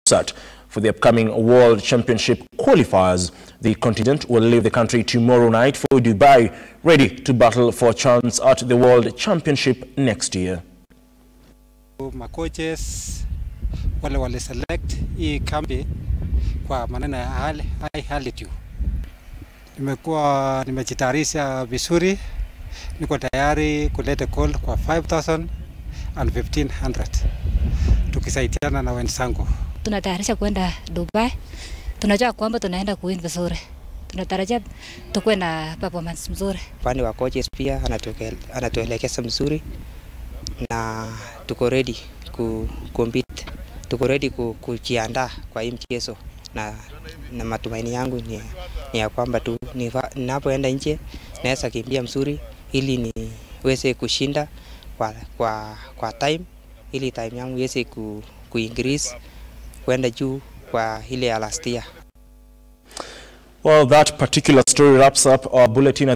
set for the upcoming World Championship qualifiers. The contingent will leave the country tomorrow night for Dubai, ready to battle for a chance at the World Championship next year. Macoaches wale wale select hii kambi kwa maneno ya high, high altitude. Nimekuwa nimejitayarisha vizuri, niko tayari kuleta call kwa 5000 and 1500 tukisaidiana na wenzangu. Tunatayarisha kwenda Dubai, tunajua kwamba tunaenda kuwin vizuri, tunatarajia tukuwe na performance mzuri. Upande wa coaches pia anatuke- anatuelekeza mzuri na tuko ready ku compete, tuko ready ku, kujiandaa kwa hii mchezo na, na matumaini yangu ni, ni ya kwamba tu niva- ninapoenda nje naweza kimbia mzuri ili niweze kushinda kwa, kwa, kwa time ili time yangu iweze ku, ku increase kwenda juu kwa ile ya last year. Well, that particular story wraps up our bulletin.